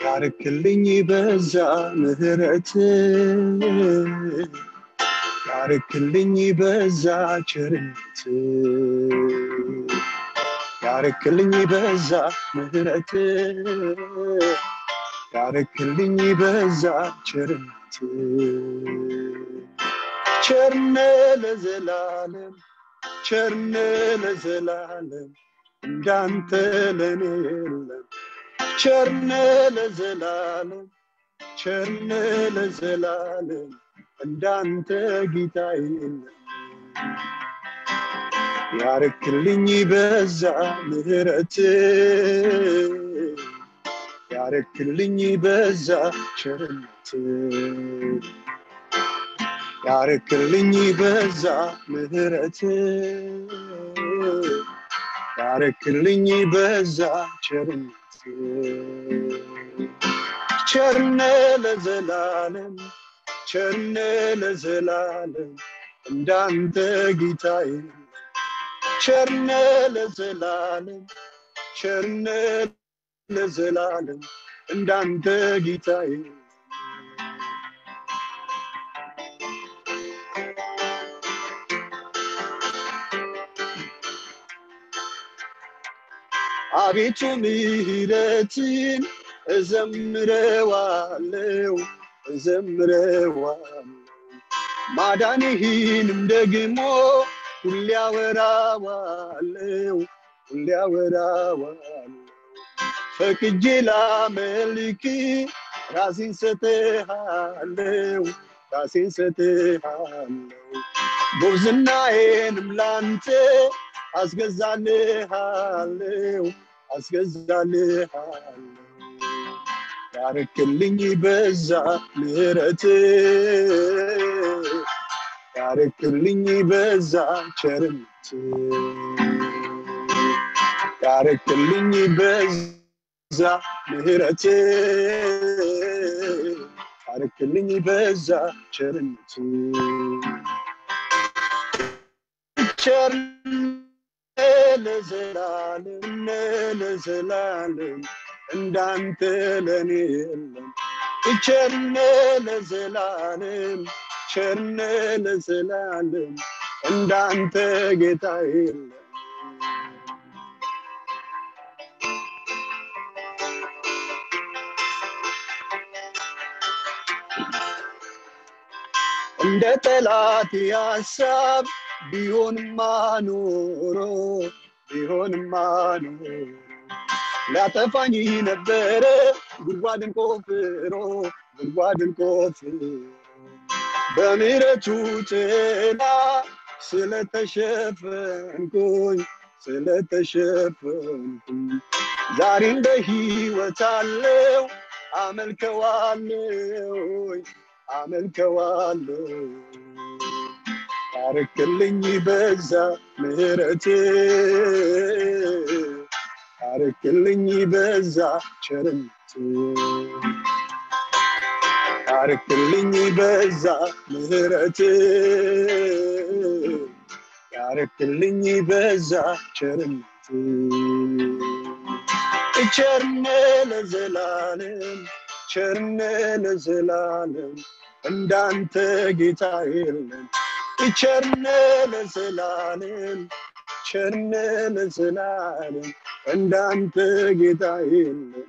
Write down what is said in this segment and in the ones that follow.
ያርክልኝ በዛ ምህረት ያርክልኝ በዛ ቸርነት ያርክልኝ በዛ ምህረት ያርክልኝ በዛ ቸርነት ቸርነ ለዘላለም ቸርነ ለዘላለም እንዳንተ ለኔ የለም ቸርነ ለዘላለም ቸርነ ለዘላለም እንዳንተ ጌታ የለም ያርክልኝ በዛ ምህረት ያርክልኝ በዛ ቸርነት ያርክልኝ በዛ ምህረት ያርክልኝ በዛ ቸርነት ቸርነ ለዘላለም ቸርነ ለዘላለም እንዳንተ ጌታ የለም ቸርነ ለዘላለም ቸርነ ለዘላለም እንዳንተ ጌታ የለም አቤቱ ምህረትን እዘምረዋለው እዘምረዋለው ማዳንህንም ደግሞ ሁሌ አወራዋለው ሁሌ አወራዋለው ፈቅጄ ላመልክ ራሴን ሰጥሃለው ራሴን ሰጥሃለው ጉብዝናዬንም ላንተ አስገዛልሃለው አስገዛልሃለው ያርክልኝ በዛ ምህረት ያርክልኝ በዛ ቸርነት ያርክልኝ በዛ ምህረት ያርክልኝ በዛ ቸርነት ቸርነ ለዘላለም ለዘላለም እንዳንተ ለኔ የለም ቸርነ ለዘላለም ቸርነ ለዘላለም እንዳንተ ጌታ የለም እንደ ጠላት ሀሳብ ቢሆንማ ኖሮ ቢሆንማ ኖሮ ሊያጠፋኝ ነበረ ጉድጓድን ቆፍሮ ጉድጓድን ቆፍሮ በምሕረቱ ጥላ ስለተሸፈንኩኝ ስለተሸፈንኩኝ ዛሬም በሕይወት አለው አመልከዋለው አመልከዋለው ያርክልኝ በዛ ምሕረት ያርክልኝ በዛ ቸርነት ያርክልኝ በዛ ምሕረት ያርክልኝ በዛ ቸርነት ቸርነ ለዘላለም ቸርነ ለዘላለም እንዳንተ ጌታ የለም ቸርነ ለዘላለም ቸርነ ለዘላለም እንዳንተ ጌታ የለም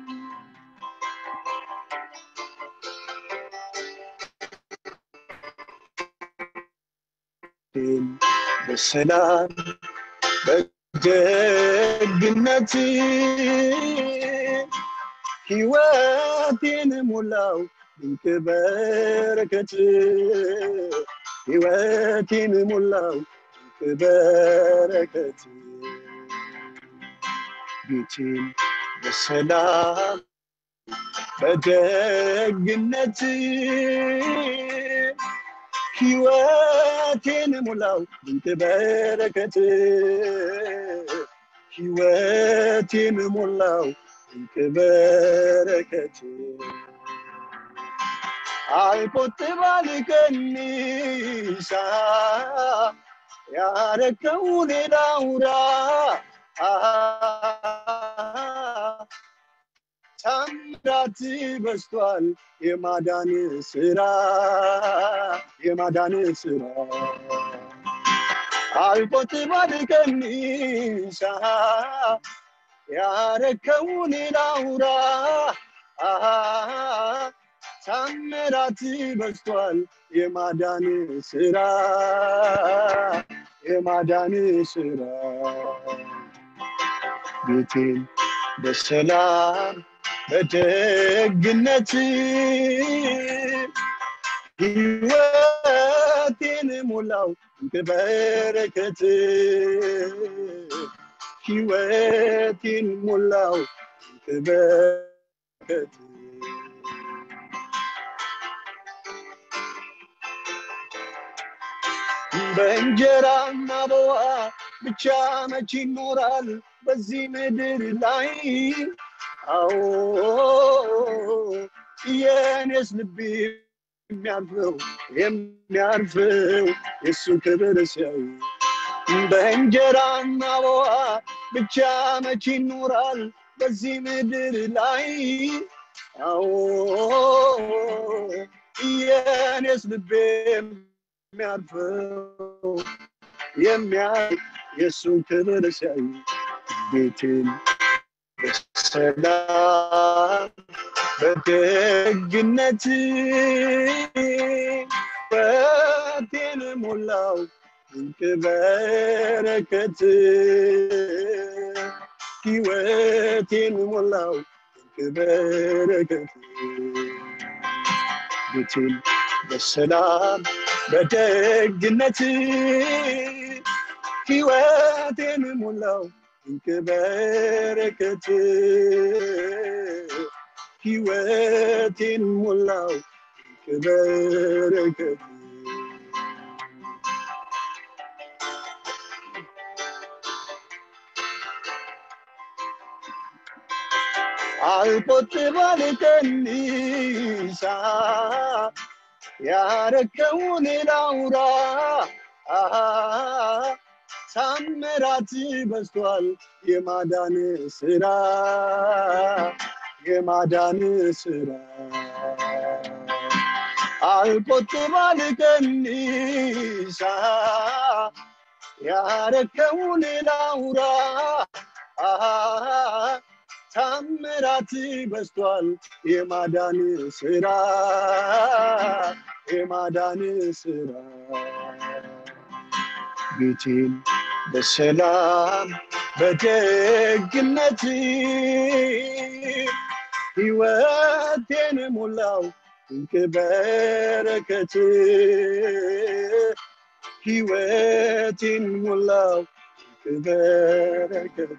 በሰላም በደግነት ህይወቴን ሙላው ድንቅ በረከት ህይወቴን ሙላው ድንቅ በረከት ቤቴን በሰላም በደግነት ህይወቴን ሙላው ድንቅ በረከት ህይወቴን ሙላው ድንቅ በረከት አልቆጥብ አልቀንሳ ያረከውን ላውራ ታምራት በስቷል የማዳን ስራ የማዳን ስራ አልቆጥብ አድቀንሳ ያረከውን ላውራ ታምራት በስቷል የማዳን ስራ የማዳን ስራ ቤቴን በሰላም በደግነት ህይወቴን ሞላው በበረከት ህይወቴን ሞላው በበረከት በእንጀራና በውሃ ብቻ መች ይኖራል በዚህ ምድር ላይ አዎ የኔስ ልቤ የሚያርፈው የሚያርፈው የእሱ ክብር ሲያዩ በእንጀራና በውሃ ብቻ መች ይኖራል በዚህ ምድር ላይ አዎ የኔስ ልቤ የሚያርፈው የሚያይ የእሱን ክብር ሲያዩ ቤቴን በሰላም በደግነት በቴን ሞላው ድንቅ በረከት ህይወቴን ሞላው ድንቅ በረከት ቤቴን በሰላም በደግነት ህይወቴን ሞላው ድንቅ በረከት ህይወቴን ሞላው ድንቅ በረከት አልቆጥብ አልቀንሳ ያረከውን ላውራ ታምራት በስቷል የማዳን ስራ የማዳን ስራ አልቆጥብ አልቀንሳ ያረከውን ላውራ ታምራት በስቷል የማዳን ስራ የማዳን ስራ ቤቴን በሰላም በደግነት ህይወቴን ሞላው ድንቅ በረከት ህይወቴን ሞላው ድንቅ በረከት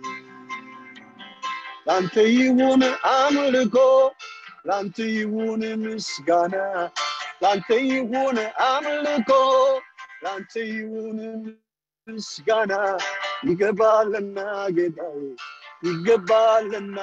ላንተ ይሁን አምልኮ ላንተ ይሁን ምስጋና ላንተ ይሁን አምልኮ ላንተ ይሁን ምስጋና ይገባልና ጌታዬ ይገባልና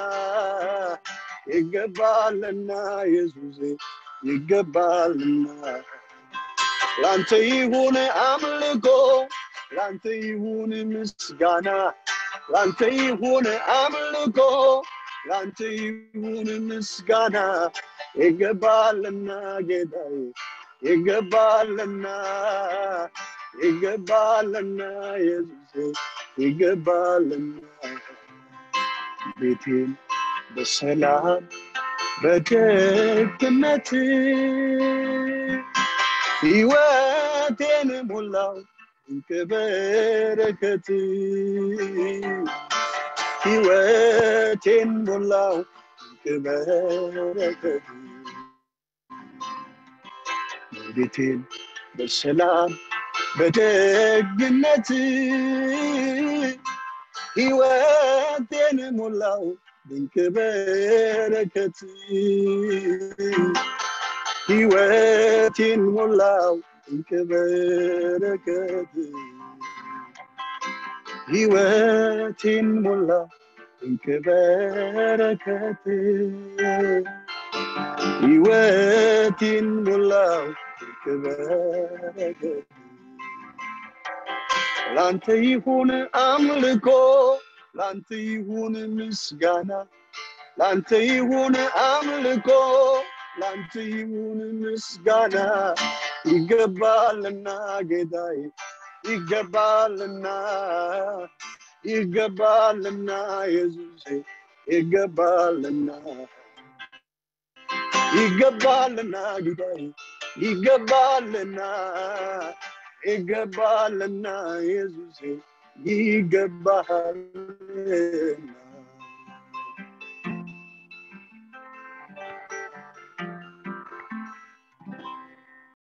ይገባልና ኢየሱሴ ይገባልና ላንተ ይሁን አምልኮ ላንተ ይሁን ምስጋና ላንተ ይሁን አምልኮ ላንተ ይሁን ምስጋና ይገባልና ጌታዬ ይገባልና ይገባልና ኢየሱስ ይገባልና ቤቴን በሰላም በደግነት ህይወቴን ሞላው ድንቅ በረከት ህይወቴን ሞላው ድንቅ በረከት ቤቴን በሰላም በደግነት ህይወቴን ሞላው ድንቅ በረከት ህይወቴን ሞላው ድንቅ በረከት ህይወቴን ሞላው ድንቅ በረከት ህይወቴን ሞላው ድንቅ በረከት ላንተ ይሁን አምልኮ ላንተ ይሁን ምስጋና ላንተ ይሁን አምልኮ ላንተ ይሁን ምስጋና ይገባልና ጌታዬ ይገባልና ይገባልና ኢየሱሴ ይገባልና ይገባልና ጌታዬ ይገባልና ይገባልና ኢየሱሴ ይገባልና